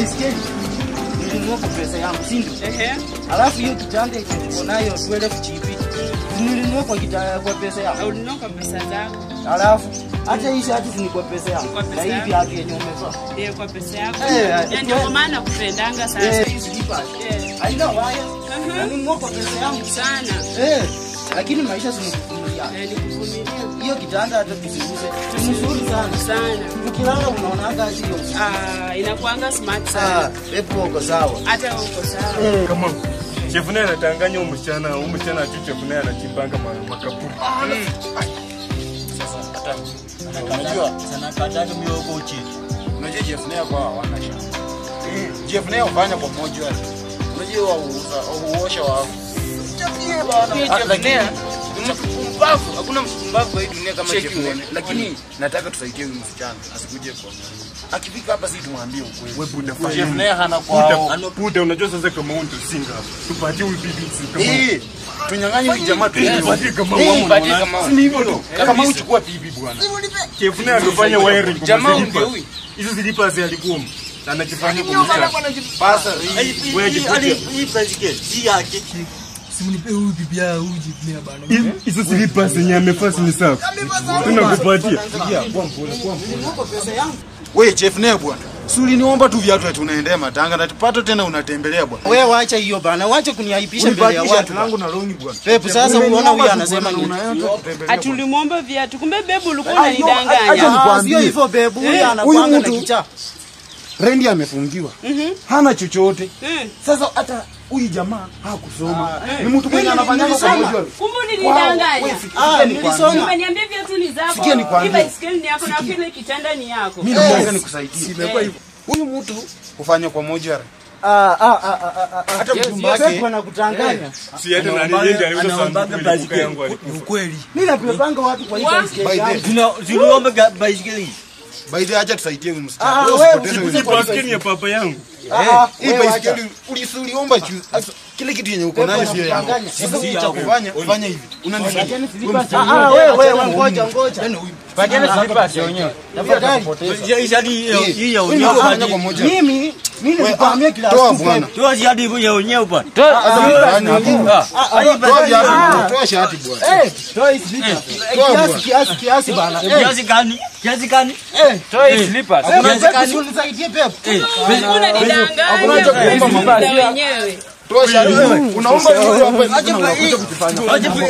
baiskeli nilinunua kwa pesa yangu, si ndio? Ehe. Alafu hiyo kitanda yenye niko nayo 12 GB nilinunua kwa kita, kwa pesa yangu. Ulinunua kwa pesa zako. Alafu hata hii shati ni kwa pesa yangu. Kwa pesa Na hii yako. viatu yenye umevaa. Ndio kwa pesa yako. Eh, Ya ndio kwa maana kupendanga sana. Eh, hii slippers. Eh. Haina waya. Aha. Na nilinunua kwa pesa yangu. Sana. Eh, lakini maisha zinakuvumilia. Eh, nikuvumilia Hiyo kitanda hata tusiuze. Ni mzuri sana. sana. Ukilala unaonaga hiyo. Ah, inakuanga smart sana. Ah, pepo uko sawa. Hata uko sawa. Eh. kama chefu naye anatanganya huyu msichana huyu msichana tu chefu naye anachimbanga ma- makaburi Unajua sana kataka mioko uchi. Unajua Jeff Nair kwa hawana shamba. Jeff Nair hufanya kwa moja wale. Unajua wa uuza uosha wa Chapie bana. Jeff Nair ni mtu mpumbavu. Hakuna mtu mpumbavu kwa hii dunia kama Jeff Nair. Lakini nataka tusaidie huyu msichana asikuje kwa. Akifika hapa sisi tumwambie ukweli. we buda fanya Jeff nini? Nair hana kwao. Buda, buda unajua sasa kama huyu ndio singa hapa tupatie huyu bibi si kama Eh, tunyang'anye huyu jamaa tu. tupatie kama Eh, wao patie kama si ni hivyo tu kama uchukua bibi bwana. chefu naye amefanya wiring kwa Jamaa slippers. ndio huyu. hizo slippers alikuwa anakifanya kwa msichana Pasa wewe jipatie Simnipe huyu bibi ya huyu jibi bana. Hizo- hizo slippers yenye amefaa si ni safi tunakupatia Wewe Jeff Nair bwana. Si uliniomba tu viatu ati unaendea matanga na tupata tena unatembelea bwana. Wewe wacha hiyo bana, wacha kuniaibisha mbele ya Ulibadilisha watu. shati langu na longi bwana. Pepo sasa unaona huyu anasema nini? Atulimwomba viatu. Kumbe bebu ulikuwa Ayo, acha unanidanganya. nikwambie. Ah, Sio hivyo bebu, huyu Eh, anakuanga huyu na mtu- kichaa. Rendi amefungiwa. Hana chochote. Mm. Sasa hata huyu jamaa hakusoma. Ni mtu mwenye anafanyanga kwa nilisoma. moja. Kumbe ulinidanganya. Ah, nilisoma. Umeniambia viatu ni zako. Sikia nikwambie. Hii baiskeli ni yako na vile kitanda ni yako. Mimi nataka nikusaidie. Imekuwa hivyo. Huyu mtu hufanya kwa moja. Ah, ah, ah, ah, ah, ah. Hata Yes, mjumba yes, wake- Pepo anakutanganya. si hata na nilienda aliuza Anaombaga sanduku ile kuka baiskeli. yangu alikufa Ukweli. Mimi napepanga watu kwa hii Wa- baiskeli By yangu. the Tuna tuliomba ga- baiskeli. by the acha tusaidie huyu msichana. Ah, Wewe wewe usipoteze usikuze huyu kwa hii baskeli ya papa yangu Ah, ah, hii wewe wacha. baiskeli ulisuliomba juu. Sasa, Kile kitu yenye uko nayo sio yangu. Unadanganya. Sasa cha kufanya fanya hivi. Unanifikia. Acheni slippers. Ah, ah, wewe wewe ngoja ngoja. Pajana slippers yenyewe. Tafadhali. Hii shati hii ya Huyu unyewe. mtu anafanya kwa moja. Mimi mimi nilikwambia kila Toa siku. bwana. Toa shati hii ya unyewe bwana. Fanya hapo. Ah, hii Toa viatu. Toa shati bwana. Eh, toa hii slippers. Toa Kiasi bwana. kiasi kiasi bana. Eh, kiasi gani? Kiasi gani? Pepo, Pepo, unisaidie Pepo. Ulikuwa unanidanganya. Hakuna cha kuomba mama. Ndio wenyewe. Toa shati. Unaomba vitu hapa hivi unakuja kujifanya.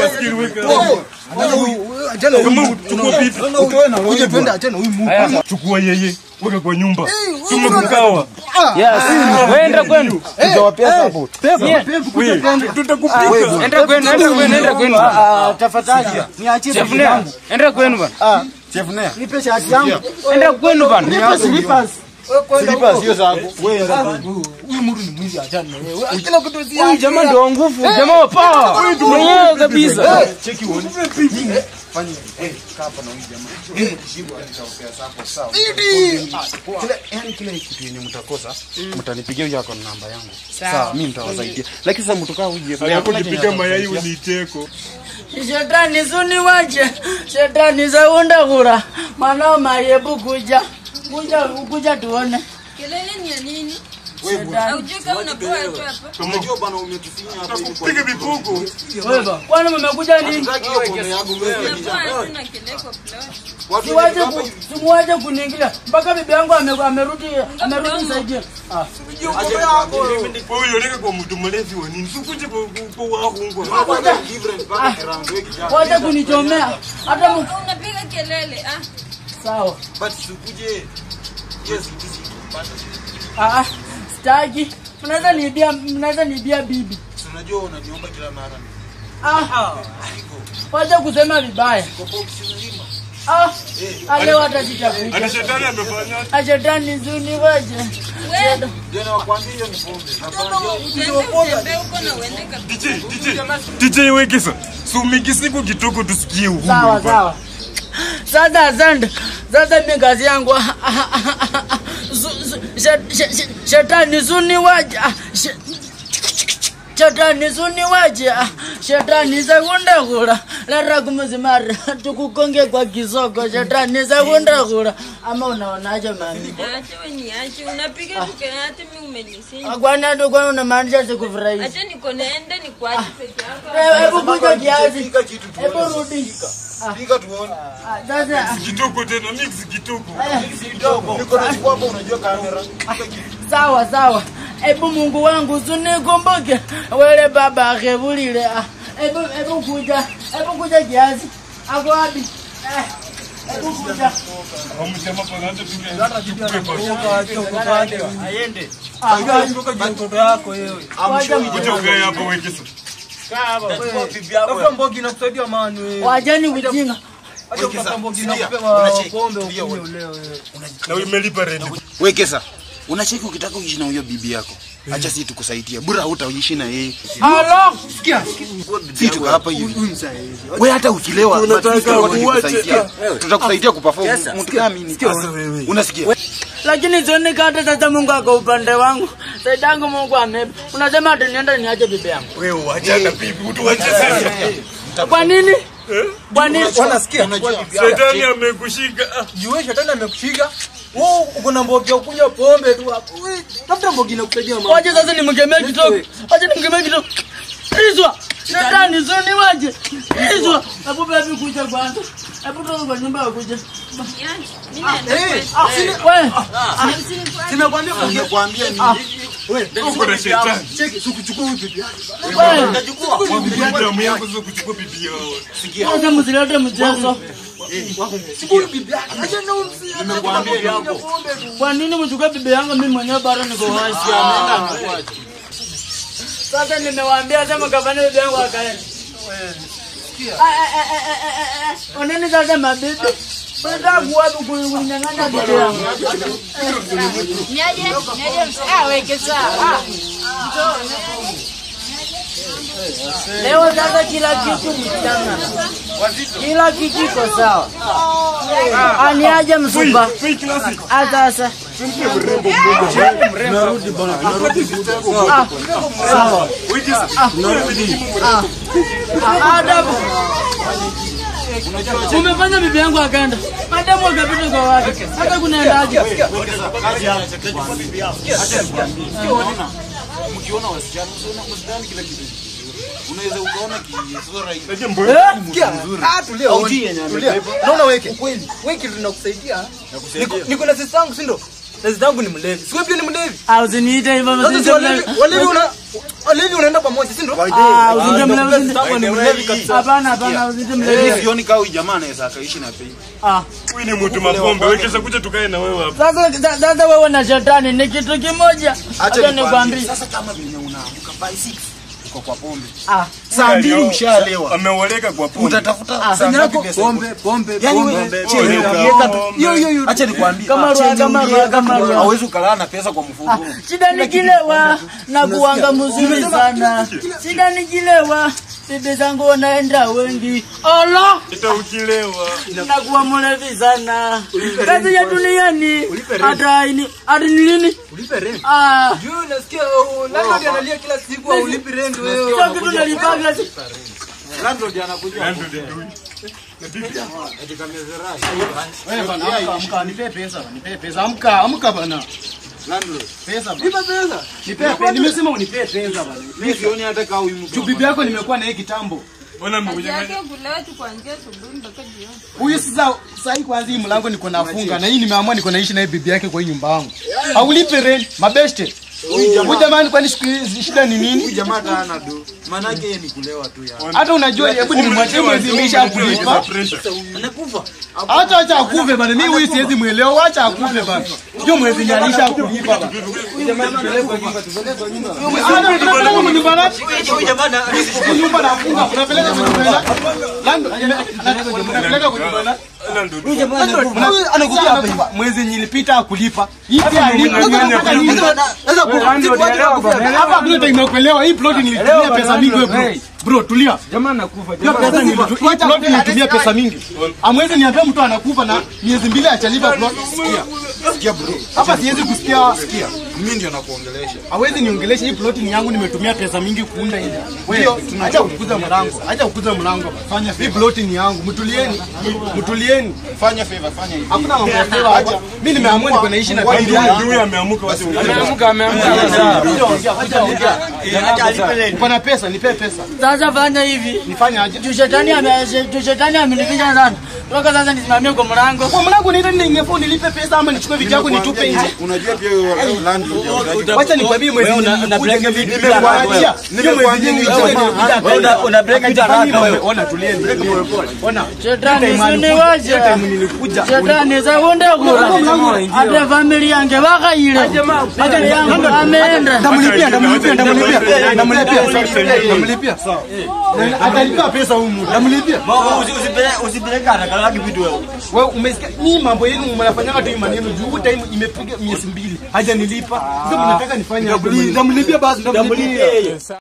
kama chukua bibi Utoe na Uje twende achana huyu Mungu. chukua yeye weka kwa nyumba tumekugawa Enda kwenu. Utawapea support. Pepo, Pepo, kuja twende. tutakupika Enda kwenu, enda kwenu, enda kwenu. Ah, tafadhali niachie Chef bibi Nea, yangu. enda kwenu bana. Ah, Chef Nair. nipe shati yangu. Enda kwenu bana. Nipe slippers. Slippers sio zako. Wewe enda kwa Huyu mtu ni mwizi achana na wewe. Kila kitu si Huyu jamaa ndio wa nguvu, jamaa wa power. Mwenyewe kabisa. cheki uone. Fanya hivi. Eh, kaa hapa na huyu jamaa. Eh, mkishiba nitawapea support sawa. Kile yani kile kitu yenye mtakosa, mtanipigia huyo ako na namba yangu. Sawa, mimi nitawasaidia. Lakini sasa mtokaa huyu Jeff Nair, hakuna anapojipiga chenye mayai atasaidia. uniiteko Shetani suni wache, shetani zaunda kura, mwanao mayebu kuja, kuja, kuja tuone. Kelele ni ya nini? Shetani. Haujui kama unapoa tu hapa? Unajua bana umetufinya hapa hivi kwa piga vipugo Kwani mmekuja nini? Hatutaki hiyo pombe yako wewe. Unapoa hatuna kelele kwa plot. Watu Siwache hapa ku, hivi. simuwache kuniingilia mpaka bibi yangu ame- amerudi, amerudi nisaidie. wewe yoleka kwa mtu mlevi wa nini sikuje kwa kwa wahungu Hata different mpaka around wewe kijana. Wache kunichomea hata mu... Unapiga kelele ah. Sawa. But sikuje. Yes, it is. Ah, sitaki. Mnaweza niibia, mnaweza niibia bibi. Si unajua unaniomba kila mara. Ah, wacha kusema vibaya. Kwa box nzima. Ah, ale watajitafuta. ana shetani amefanya Ashetani zuni waje. Wewe Ndio nakwambia hiyo ni pombe. Nakwambia utaenda utembee huko na uende kabisa. DJ DJ DJ wekesa sumikisiku kitoko tusikie uhuru Sawa sawa. Sasa asante. Sasa mimi kazi yangu Zu- zu- she- she- she- shetani zuni waje. Ah, she- shetani suniwaje ah, shetani sakundakula lera kumuzimari tukukonge kwa kisoko shetani sakundakula ama unaonaje mami Niache we niache. Unapiga tukayati mimi umenisinya. kwani tu kwani unamaanisha sikufurahisha Acha niko naende nikuache peke yako. hebu kuja kiasi Pika kitu hebu tuone. rudi Pika tuone. Ah, sasa ah, Kituko tena mix kituko. Niko na chukua hapa unajua kamera. Pika kitu. sawa sawa hebu mungu wangu sunikumbuke wele baba akevulile ah, hebu hebu kuja hebu kuja kiasi ako wapi Eh, hebu kuja Amsema kwa nani tukue Aende. mtoto yako wewe. Kuja ukae hapo wekesa. Tachukua bibi yako. Tafuta mbogi na kusaidia mani wewe. wajani ujinga Acha kupata mbogi na Sikia, kupewa unacheki. pombe Sikia, ukunywe wewe. uleo wewe. Na umelipa rent. Wekesa. Unacheki ukitaka uishi na huyo bibi yako. Acha sisi tukusaidia. Bora hutaishi na yeye. alo Sisi tuko hapa hivi. Wewe hata ukilewa Tunataka tutakusaidia. Tutakusaidia kuperform. Yes, Mtu kama mimi. Unasikia? lakini sioni kata sasa mungu ako upande wangu saidangu mungu amepa unasema ati niende niache bibi yangu Wewe wachana bibi, utuache sasa. kwa nini kwa nini Wanasikia? Shetani amekushika. Ah, Jue shetani amekushika. Wewe uko na mbogi ya kunywa pombe tu hapo. Wewe, Tafuta mbogi na kusaidia mama. waje sasa nimkemee kidogo waje nimkemee kidogo izwa shetani soni waje izwa hebu bebi kuja kwanza hebu toka kwa nyumba ya kuja Niache. Mimi naenda Eh, kwetu. wewe Sinakwambia Nimekuambia ni uko na shetani. cheki sikuchukua huyu bibi yako. wewe Bibi damu yako sio kuchukua bibi yao. sasa msilete mchezo Huyu bibi yako. Acha na umsi. nimekuambia kwa nini mchukue bibi yangu mimi mwenyewe bado niko hai sasa nimewaambia sema kafanya bibi yangu akaenda oneni sasa mabibi unataka kuwapi kunyang'anya bibi yangu Niaje? Niaje? Ah, weke sawa. leo sasa kila kitu mchana kila kitu kiko sawa aniaje msumba Ah, sasa Ah, sawa Ah, adabu umefanya bibi yangu akaenda madamu akapita kwa wake hata kunaendaje mkiona wasichana usiona msidhani kila kitu. Unaweza ukaona kisura hivi. Lakini mbona Sikia. Ah, tulia. Tulia. Unaona weke. Kweli. Weke tunakusaidia. Niko- Niko na sisi yangu si ndio? Na sisi yangu ni mlevi. Siwe pia ni mlevi. Ah, usiniite hivyo Sasa sisi si walevi, walevi una walevi unaenda pamoja si ndio? Ah, usiniite mlevi, Sisi usiniite- yangu ni mlevi kabisa. hapana hapana usiniite Mimi mlevi sioni kama huyu jamaa anaweza akaishi na pei. Ah, huyu ni mtu mapombe, wekesa kuja tukae na wewe hapa. sasa sa- sasa wewe na shetani ni kitu kimoja acha nikwambie Sasa kama vile unaamka by 6 uko kwa pombe. Ah, Saa mbili ushalewa. Ameoleka kwa pombe. Utatafuta saa ngapi pesa? Pombe, pombe, Yaani pombe. wewe Oleka, chenye ukiweka tu. pombe. Hiyo hiyo hiyo. Acha nikwambie. Kama ruwa, Chenye kama ruwa, uliweka kama tu, ruwa. Hauwezi ukalala na pesa kwa mfuko. shida ni kilewa na kuanga mzuri sana shida ni kilewa bibi zangu wanaenda wengi olo Hata ukilewa. nakuwa mlevi sana kazi ya duniani hata ini hata ni lini Ulipe rent. ah Juu nasikia oh, landlord analia kila siku ulipi rent wewe. sio kitu nalipaga Landlord anakuja. Ndio ndio. Na bibi Wewe bana amka amka nipe pesa bana nipe pesa amka amka bana. Landlord. Pesa bana. Nipe pesa. Nipe pesa. Nimesema unipe pesa bana. Mimi sioni hata kama huyu mtu. Juu bibi yako nimekuwa na yeye kitambo. Mbona Kazi mmekuja yake kulewa tu kuanzia asubuhi mpaka jioni. Huyu sasa sasa hii kwanza hii mlango niko nafunga na hii nimeamua niko naishi na hii bibi yake kwa hii nyumba yangu. Haulipe rent, mabeste. Huyu jamani kwani siku hizi shida ni Huyu nini? jamaa hata hana do. Maana yake yeye ni kulewa tu ya. Hata unajua hebu nimemwachia mwezi imeisha kulipa. Anakufa. Hata acha akufe bana. Mimi huyu siwezi muelewa, acha akufe bana. Hiyo mwezi nyalisha kulipa bana. Hata unapeleka kwa nyumba na Huyu jamaa na- nyumba nafunga. Unapeleka kwa nyumba na Lando, unapeleka kwa nyumba na anakuja hapa hivi. mwezi nilipita akulipa hii pia alipa hapa kuna time ya kuelewa hii plot nilitumia pesa mingi wewe bro Bro, tulia. Jamaa nakufa. Hiyo Jamaa pesa nilitu- hii plot nilitumia pesa mingi. Amwezi niambia mtu anakufa na miezi mbili achalipa plot. Sikia. Sikia bro. Hapa siwezi kusikia. Sikia. Mimi ndio nakuongelesha. Hawezi niongelesha hii plot ni yangu nimetumia pesa mingi kuunda hii. Ndio, acha kukuza mlango. Acha kukuza mlango. Fanya hii plot ni yangu. Mtulieni. Mtulieni. Fanya favor, fanya hivi. Hakuna mambo ya favor hapa. Mimi nimeamua niko naishi na bibi yangu. Huyu ameamuka wacha ameamka ameamka. Ongea, acha ongea. Uko na pesa, nipe pesa. Sasa fanya hivi. Nifanye aje? Juu shetani ame juu shetani amenificha sana. Toka sasa nisimamie kwa mlango. Kwa mlango niita nini ingefaa nilipe pesa ama nichukue vitu yako nitupe nje? Unajua pia hiyo landlord unajua. Wacha nikwambie mwezi nimekuja nimekuachia. Hiyo mwezi nyingi Una- una break it haraka wewe. Ona tulieni. Ona. Shetani Time alikuja, usiniwache. hiyo time nilikuja. Shetani zakunde kula. Hata familia yange wakaile. Hata yangu ameenda. Ndamlipia, ndamlipia, ndamlipia. Ndamlipia. Ndamlipia. Atalipa pesa huyu mtu. Ndamlipia. Usi- usipeleke- Usipeleke haraka haraka vitu wewe. Wewe umesikia ni mambo yenu mnafanyanga tu hii maneno juu time imepiga miezi mbili hajanilipa. Ndio mnataka nifanye aje? Ndamlipie yeye.